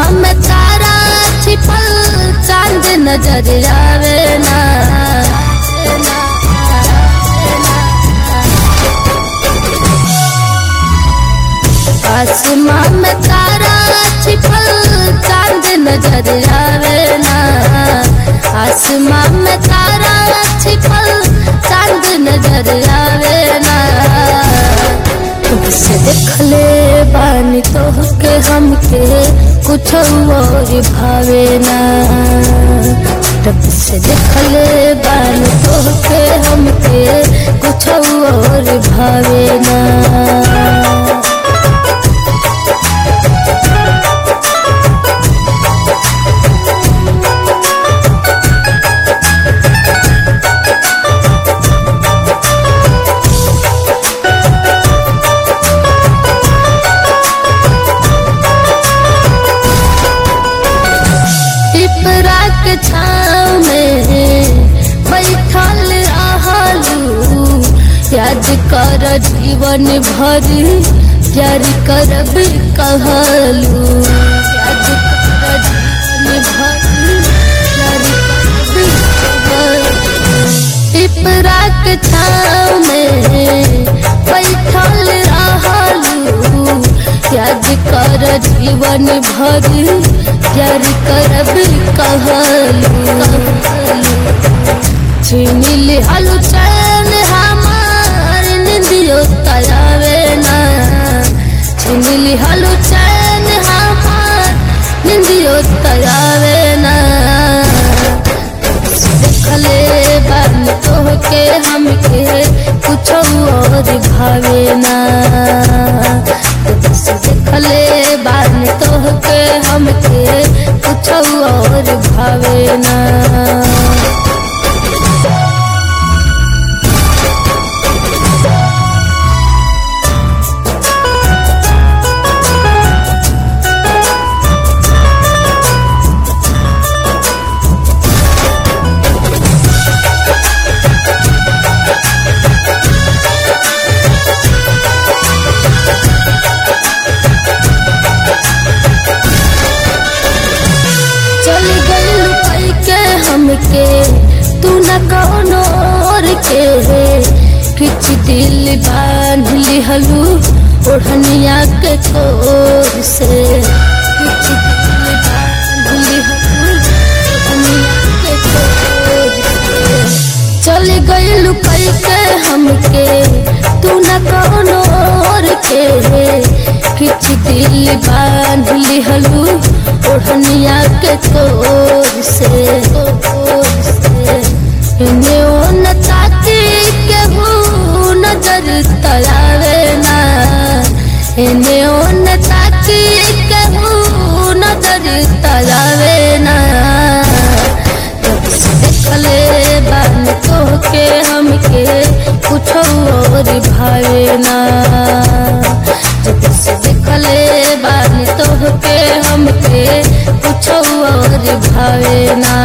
आसमां में तारा छिपल चांद नजर आवे ना आसमां में तारा छिपल चांद नजर आवे ना आसमां में तारा छिपल चांद नजर आवे ना तुमसे देखले बानी तोहके हमके कुछ और भावे ना तब से देखले बानी तोहके हमके कुछ और भावे ना पिपरा के छाँव में बैठल रहलू याद कर जीवन भर प्यार करब कहलू याद कर जीवन भर प्यार करब कहलू। पिपरा के छाँव में बैठल रहलू याद कर जीवन भर प्यार करब कहलू छीन लिहलू चैन हमार निंदियो तयावे ना छीन लिहलू चैन हमार निंदियो तयावे ना देखले बन तोहके हमके कुछ और भावे ना देखले बन तोहके हमके कुछ और भावे ना चल गई लुकाई के हमके तू न कौनो और के किच दिल बांध लिहलू ओढ़निया के कोर से किच दिल बांध लिहलू ओढ़निया के कोर से चल गई लुकाई के हमके तू न कौनो और के किच दिल बांध लिहलू ओढ़निया के तोर से तोर से इन्हें ओ न ताकी के हूँ नजर तलावे ना इन्हें ओ न ताकी के हूँ नजर तलावे ना जब से देखले बन तोहके हमके कुछ और भावे ना जब से देखले बन तोहके हमके कुछ और भावे ना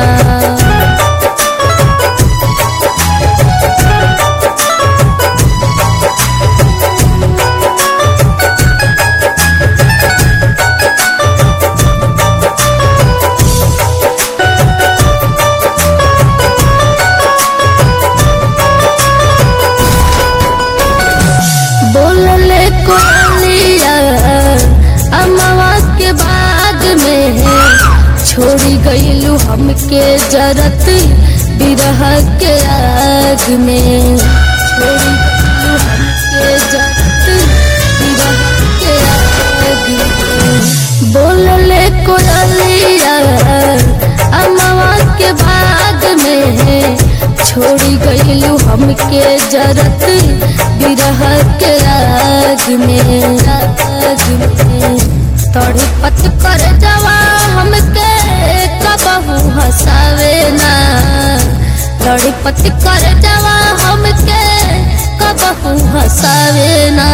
बोलले कोलिया अमवा के बाग में छोड़ी गईलू हमके जरत बिरह के आग में छोड़ी गईलू हमके जरत बिरह के आग में बोलले कोलिया अमवा के बाग में छोड़ी गईलू हमके जरत बिरह के आग में आग में तड़पत कर जवा हमके कबहू हंसावे ना तड़पत कर जवा हमके कबहू हंसावे ना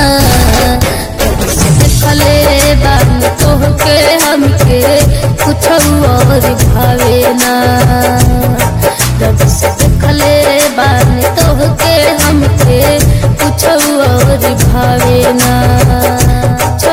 देखले बान तोहके हमके कुछ और भावे ना जब से देखले बान तोहके हमके कुछ और भावे ना